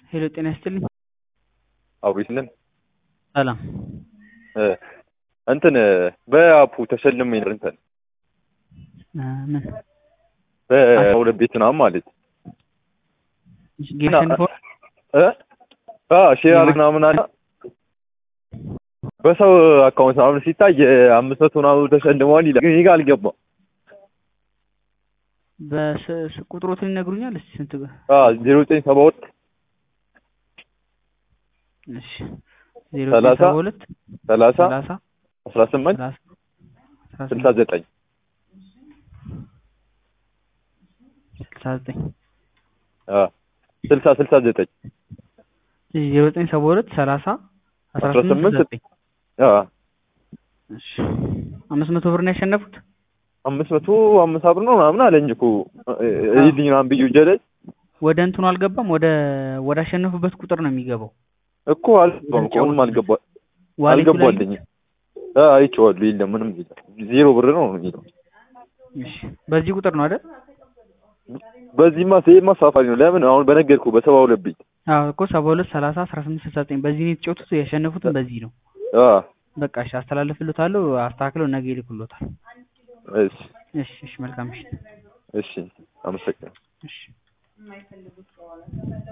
ሄሎ ጤና ይስጥልኝ። አብሪትነን ሰላም እንትን በአፑ ተሸልሜ ነበር እንትን እ ምን በሁለት ቤት ምናምን ማለት ጌም ሸንፎር እ አ ሼር አድርግ ምናምን አለ በሰው አካውንት ምናምን ሲታይ አምስት መቶ ምናምን ተሸልመዋል ይላል። ግን እኔ ጋር አልገባም። በስ ቁጥሮትን ይነግሩኛል እስቲ ስንት ብር? አ ዜሮ ዘጠኝ ሰባ ሁለት እሺ ዜሮ ሰላሳ ሰባ ሁለት ሰላሳ ሰላሳ አስራ ስምንት ሰላሳ አስራ ስልሳ ስምንት ዘጠኝ ስልሳ ዘጠኝ አ ስልሳ ስልሳ ዘጠኝ ዜሮ ዘጠኝ ሰባ ሁለት ሰላሳ አስራ አስራ ስምንት ስምንት ስልሳ ዘጠኝ አ እሺ አምስት መቶ ብር ነው ያሸነፉት። አምስት መቶ አምስት ብር ነው ምናምን አለኝ እኮ ይልኝ ምናምን ብዬ ጀለች ወደ እንትኑ አልገባም። ወደ ወደ አሸነፉበት ቁጥር ነው የሚገባው። እኮ አልገባም እኮ ምንም አልገባ ዋሌቱ ላይ አልገባልኝ አ አይቼዋለሁ። የለም ምንም የለም ዜሮ ብር ነው ነው የሚለው እሺ በዚህ ቁጥር ነው አይደል? በዚህማ ሴማ ሳፋሪ ነው። ለምን አሁን በነገርኩ በሰባ ሁለት ቤት አዎ እኮ ሰባ ሁለት ሰላሳ አስራ ስምንት ስልሳ ዘጠኝ በዚህ ነው የተጫወቱት። ያሸነፉትን በዚህ ነው። አ በቃ እሺ አስተላልፍልዎታለሁ። አስተካክለው ነገ ይልኩልዎታል። እሺ እሺ እሺ መልካም እሺ እሺ አመሰግናለሁ። እሺ